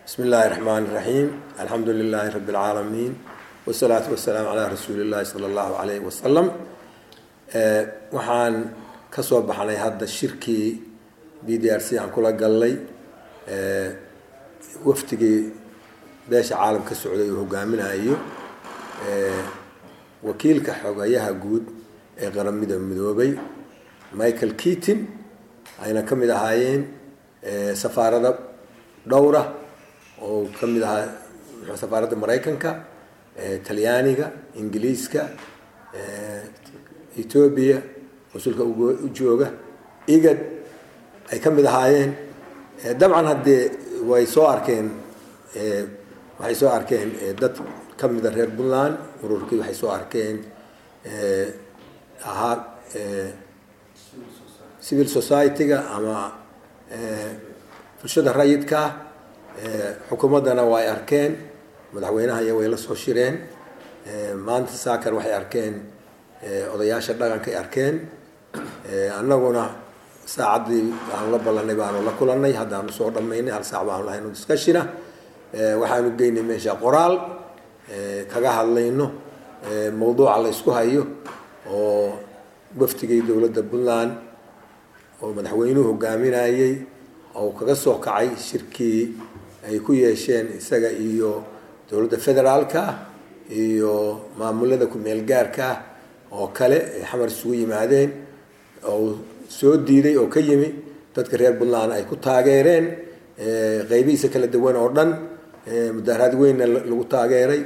bismi illaahi raxmaan iraxiim alxamdu lilaahi rabbi alcaalamiin wasalaatu wasalaamu calaa rasuuli illaahi sala allahu calayhi wasalam waxaan ka soo baxnay hadda shirkii b d r c aan kula gallay wafdigii beesha caalam ka socday uu hogaaminayo wakiilka xogayaha guud ee qaramada midoobay michael keaton ayna ka mid ahaayeen safaarada dhowra oo ka mid ahaa safaaradda maraykanka talyaaniga ingiliiska etoobiya mas-uulka u jooga igad ay ka mid ahaayeen dabcan haddee way soo arkeen waxay soo arkeen dad ka mida reer puntland ururkii waxay soo arkeen ahaa civil society-ga ama bulshada rayidka xukuumaddana way arkeen madaxweynaha iyo way la soo shireen maanta saakan waxay arkeen odayaasha dhaqankay arkeen annaguna saacaddii aanu la ballanay baanu la kulanay haddaanu soo dhammaynay hal saac baanu lahayno discashina waxaanu geynay meesha qoraal kaga hadlayno mawduuca la ysku hayo oo waftigii dowladda puntland oo madaxweynuhu hogaaminayey oo kaga soo kacay shirkii ay ku yeesheen isaga iyo dowladda federaalka iyo maamulada ku-meel gaarka oo kale ay xamar isugu yimaadeen oo soo diiday oo ka yimi dadka reer puntland ay ku taageereen qeybihiisa kala duwan oo dhan mudaaraad weynna lagu taageeray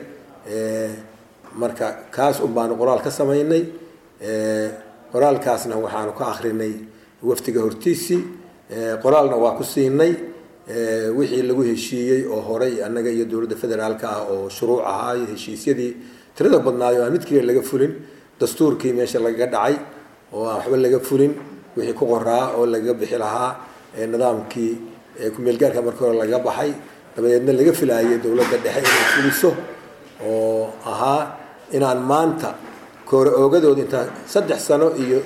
marka kaas un baanu qoraal ka samaynay qoraalkaasna waxaanu ka akrinay waftiga hortiisii qoraalna waa ku siinay wixii lagu heshiiyey oo horay annaga iyo dowladda federaalka ah oo shuruuc ahaa iyo heshiisyadii tirada badnaayo aan mid keliya laga fulin dastuurkii meesha lagaga dhacay oo aan waxba laga fulin wixii ku qoraa oo lagaga bixi lahaa nidaamkii ku-meelgaarka markii hore lagaga baxay dabadeedna laga filaayay dowladda dhexe inay fuliso oo ahaa inaan maanta koore oogadooda intaa saddex sano iyo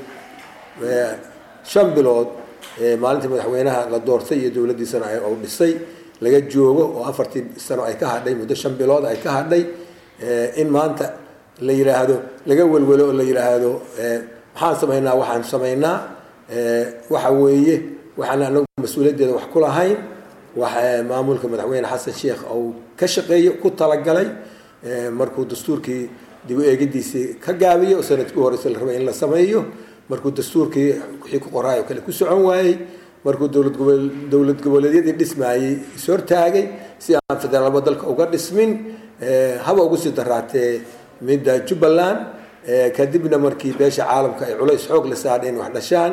shan bilood maalintii madaxweynaha la doortay iyo dowladdiisana uu dhisay laga joogo oo afartii sano ay ka hadhay muddo shan bilood ay ka hadhay in maanta la yidhaahdo laga welwelo oo la yidhaahdo maxaan samaynaa waxaan samaynaa waxa weeye waxaan anagu mas-uuliyaddeeda wax ku lahayn wax maamulka madaxweyne xasan sheekh uu ka shaqeeyo ku talagalay markuu dastuurkii dib u eegidiisii ka gaabiyo oo sanadkii horeysa la rabay in la sameeyo markuu dastuurkii wixii ku qoraay oo kale ku socon waayey markuu dowlad gobo dowlad goboleedyadii dhismaayey ishortaagay si aan federaalba dalka uga dhismin haba ugu sii daraatee midda jubbaland kadibna markii beesha caalamka ay culays xoog la saadheen wax dhashaan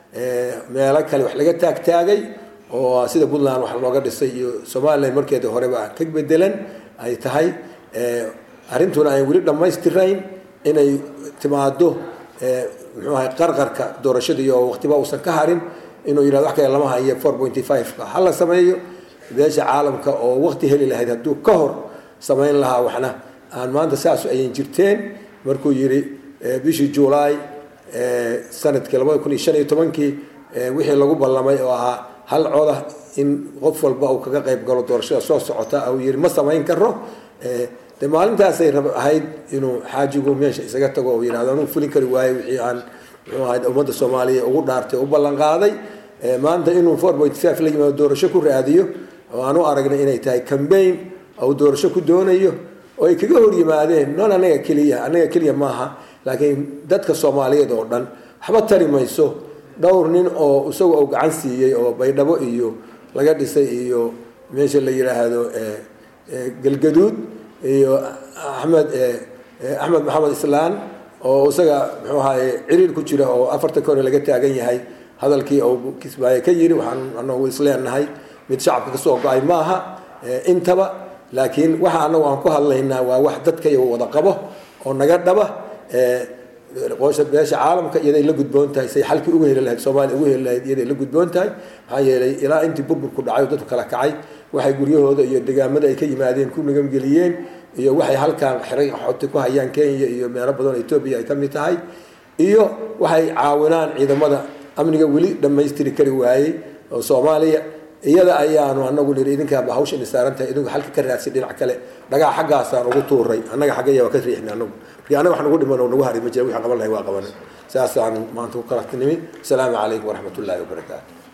meelo kale wax laga taagtaagay oo sida puntland wax looga dhisay iyo somalilan markeeda horeba ka bedelan ay tahay arrintuna ay weli dhammaystirayn inay timaado muxuu ahay qarqarka doorashadii oo waqtiba uusan ka harin inuu yidhahdo wax kale lama hayo four pointy five-ka ha la sameeyo beesha caalamka oo waqti heli lahayd hadduu ka hor samayn lahaa waxna aan maanta saasu ayan jirteen markuu yidhi bishii juulaay sanadkii labada kun iyo shan iyo tobankii wixii lagu ballamay oo ahaa hal coda in qof walba uu kaga qayb galo doorashada soo socota uu yidhi ma samayn karo de maalintaasay rab ahayd inuu xaajigu meesha isaga tago oo yidhahdo anuu fulin kari waayo wixii aan muxuu ahayd ummadda soomaaliya ugu dhaartay u ballan qaaday maanta inuu four point five la yimaado doorasho ku raadiyo oo aan u aragnay inay tahay cambaign ou doorasho ku doonayo oo ay kaga hor yimaadeen non anaga keliya anaga keliya maaha laakiin dadka soomaaliyeed oo dhan waxba tari mayso dhowr nin oo isagu uu gacan siiyey oo baydhabo iyo laga dhisay iyo meesha la yidhaahdo galgaduud iyo axmed axmed maxamed islaan oo isaga muxuu ahaye ciriir ku jira oo afartan kore laga taagan yahay hadalkii uu kismaaye ka yiri waxaan anagu isleenahay mid shacabka kasoo go-ay maaha intaba laakiin waxa anagu aan ku hadlaynaa waa wax dadka iyago wada qabo oo naga dhaba qoosha beesha caalamka iyaday la gudboon tahay say xalkii uga heli lahayd soomaaliya uga heli lahayd iyaday la gudboon tahay maxaa yeelay ilaa intii burburku dhacay oo dadku kala kacay waxay guryahooda iyo degaamada ay ka yimaadeen ku nigamgeliyeen iyo waxay halkaan xiray xoti ku hayaan kenya iyo meelo badan oo etoobiya ay ka mid tahay iyo waxay caawinaan ciidamada amniga weli dhammaystiri kari waayey oo soomaaliya iyada ayaanu anagu niri idinkaaba hawsha nisaaran tahay idinku halka ka raadsi dhinac kale dhagaa xaggaasaan ugu tuuray annaga xaggaya waa ka riixnay anagu markii annaga wax nagu dhiman oo nagu hari ma jira wixii qaban lahay waa qabanay saasaan maanta ku kala nimi asalaamu calaykum waraxmat ullaahi wabarakaatu